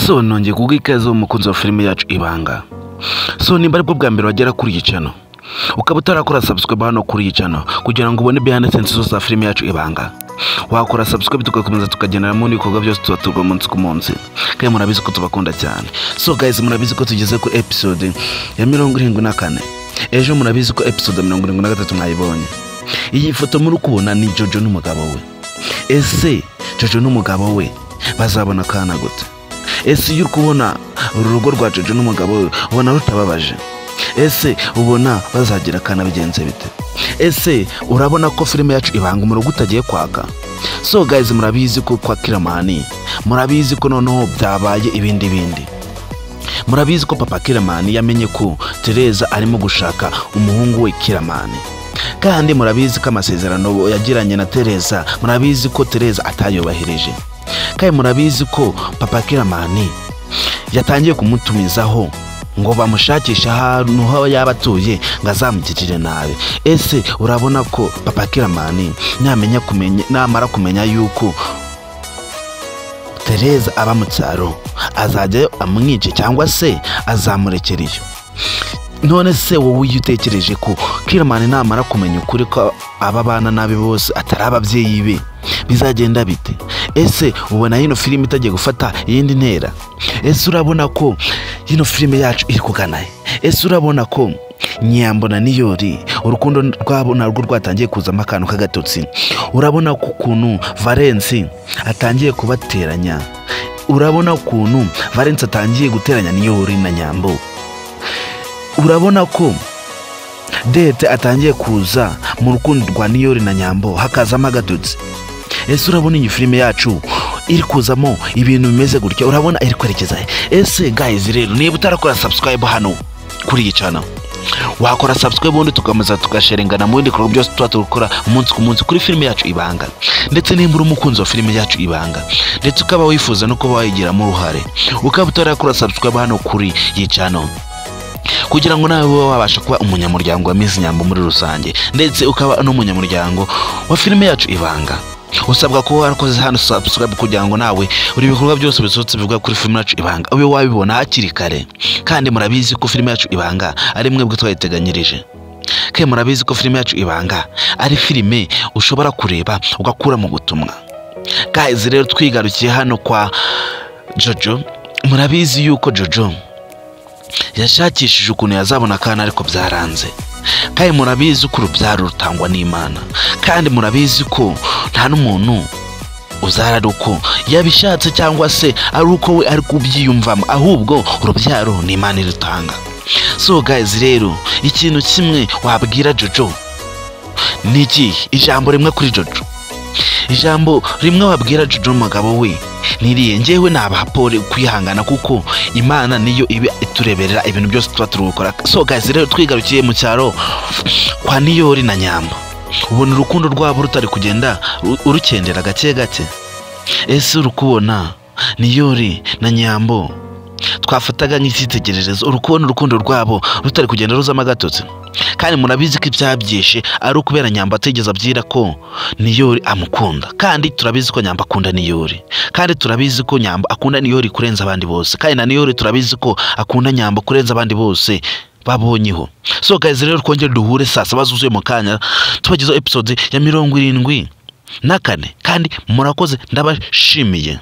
so nongeye kuguha ikaze umukunzi wa filime yacu ibanga so nimba aribwo bwa mbere wagera kuri iyi cano ukaba utarakora sabusikaba hano kuri iyi cano kugira ngo ubone bihande sensi zose za filime yacu ibanga wakora sabusikaba tugakomeza tukageneramo n'ibikorwa byose tuba turwa umunsi ku munsi kandi murabizi ko tubakunda cyane so guys murabizi ko tugeze ku episode ya mirongo irindwi na kane ejo murabizi ko episode ya mirongo irindwi na gatatu mwayibonye iyi foto muri kubona ni jojo n'umugabo we ese jojo n'umugabo we bazabona akana gute ese iyo uri kubona uru rugo rwa jojo n'umugabo we ubona rutababaje ese ubona bazagira akana bigenze bite ese urabona ko filime yacu ibanga umurongo utagiye kwaka so guys murabizi ko kwa kiramani murabizi ko noneho byabaye ibindi bindi murabizi ko papa kiramani yamenye ko tereza arimo gushaka umuhungu we kiramani kandi murabizi ko amasezerano yagiranye na tereza murabizi ko tereza atayubahirije kandi murabizi ko papa kiramani yatangiye kumutumizaho ngo bamushakishe ahantu aho yaba atuye ngo azamugirire nabi ese urabona ko papa kiramani namenya kumenya namara kumenya yuko tereza aba mu cyaro azajyayo amwice cyangwa se azamurekereyo none se wowe iyo utekereje ko kiramani namara kumenya ukuri ko aba bana nabi bose atari ababyeyi be bizagenda bite ese ubona hino filime itagiye gufata iyindi ntera ese urabona ko hino filime yacu iri kugana ese urabona ko nyambona niyori urukundo rwabo narwo rwatangiye kuzamo akantu k'agatotsi urabona ko ukuntu valensi atangiye kubateranya urabona ukuntu valensi atangiye guteranya niyori na nyambo urabona ko dete atangiye kuza mu rukundo rwa niyori na nyambo hakazamo agadutse ese urabona iyi filime yacu iri kuzamo ibintu bimeze gutya urabona iri kwerekeza ese gayizi rero niba utarakora sabusikarayibu hano kuri iyi cana wakora sabusikarayibu ubundi tugakomeza tugasherengana mu bindi bikorwa byose tuba dukora umunsi ku munsi kuri filime yacu ibanga ndetse nimba uri umukunzi wa filime yacu ibanga ndetse ukaba wifuza no kuba wayigiramo uruhare ukaba utarakora sabusikarayibu hano kuri iyi cana kugira ngo nawe ube wabasha kuba umunyamuryango wa mizi nyambo muri rusange ndetse ukaba n'umunyamuryango wa filime yacu ibanga usabwa kuba warakoze hano subscribe kugira ngo nawe buri bikorwa byose bisohotse bivuga kuri filime yacu ibanga ube wabibona hakiri kare kandi murabizi ko filime yacu ibanga ari mwebwe twayiteganyirije kandi murabizi ko filime yacu ibanga ari filime ushobora kureba ugakura mu butumwa guys rero twigarukiye hano kwa jojo murabizi yuko jojo yashakishije ukuntu yazabona akana ariko byaranze kandi murabizi ko urubyaro rutangwa n'imana kandi murabizi ko nta n'umuntu uzara ari uko yabishatse cyangwa se ari uko we ari kubyiyumvamo ahubwo urubyaro ni imana irutanga so guys rero ikintu kimwe wabwira jojo ni iki ijambo rimwe kuri jojo ijambo rimwe wabwira jojo umugabo we niriye ngewe nabahapore kwihangana kuko imana niyo iba itureberera ibintu byose tuba turi gukora so guys rero twigarukiye mu cyaro kwa niyori na nyamba ubona urukundo rwabo rutari kugenda urukendera gake gake ese uri kubona niyori na nyambo twafataga nk'icyitegererezo uri kubona urukundo rwabo rutari kugenda ruzamo agatotsi kandi murabizi ko ibyabyishe ari ukubera nyamba atigeze abyira ko niyori amukunda kandi turabizi ko nyamba akunda niyori kandi turabizi ko nyamba akunda niyori kurenza abandi bose kandi na niyori turabizi ko akunda nyamba kurenza abandi bose babonyeho so guys rero twongere duhure saa saba zuzuye mu kanya tubagezeho episode ya mirongo irindwi na kane kandi murakoze ndabashimiye